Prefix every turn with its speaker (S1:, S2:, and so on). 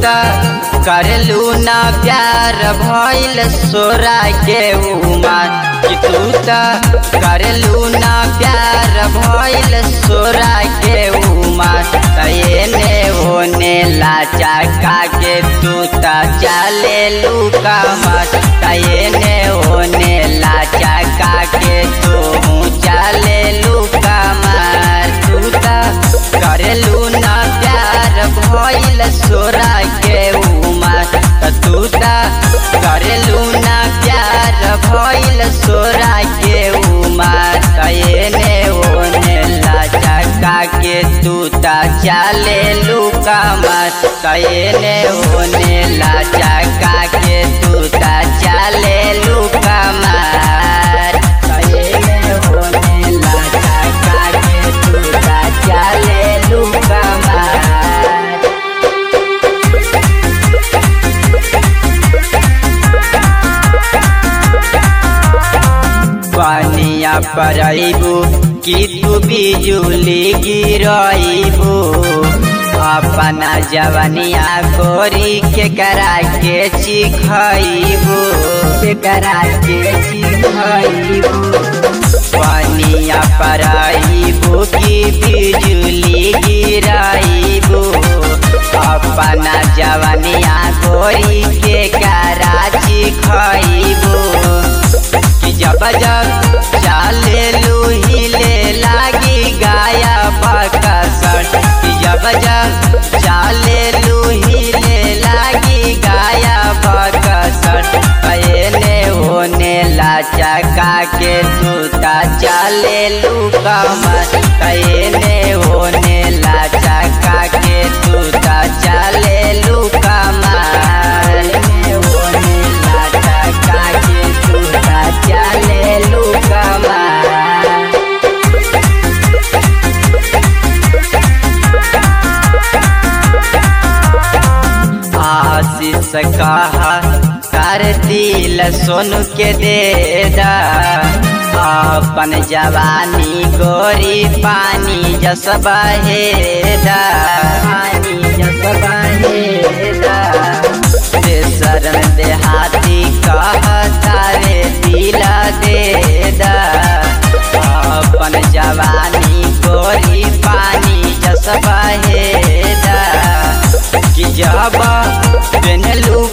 S1: त करलू ना प्यार भइल सोरा के उमर कि तू त करलू ना प्यार भइल सोरा के उमर तयने होने लाचा का के तू त चले लू कमर तयने होने लाचा का के तू चले लू कमर तू त करलू ना प्यार भइल सोरा के उमर त तू त करलू ना प्यार भइल सोरा के उमर तयने होने लाचा का के तू त चले लू कमर तयने होने लाचा का के तू त चले लू कमर तयने होने लाचा का के तू त चले लू कमर पानिया परबू कि तू बिजुली गिरबू अपना जवनिया गोरी के करा के चिखबू के करा के चिखबू पानिया परबू कि बिजुली गिरबू अपना जवनिया गोरी के करा चिखबू कि जब जब चाले लूहिले लागी गाया बकसर कि जब जब चाले लूहिले लागी गाया बकसर पहले होने लाचा का के तूता चाले लू कमर कहने होने लाचा का के तूता चाले लू कमर होने लाचा का के तूता चाले लू कमर आशीष कहा कर दिल सोनू के दे दा अपन जवानी गोरी पानी जस बहेदा पानी जस बहेदा शरण देहाती कहता रे दिल दे दा अपन जवानी गोरी पानी जस बहेदा कि जब पेनलू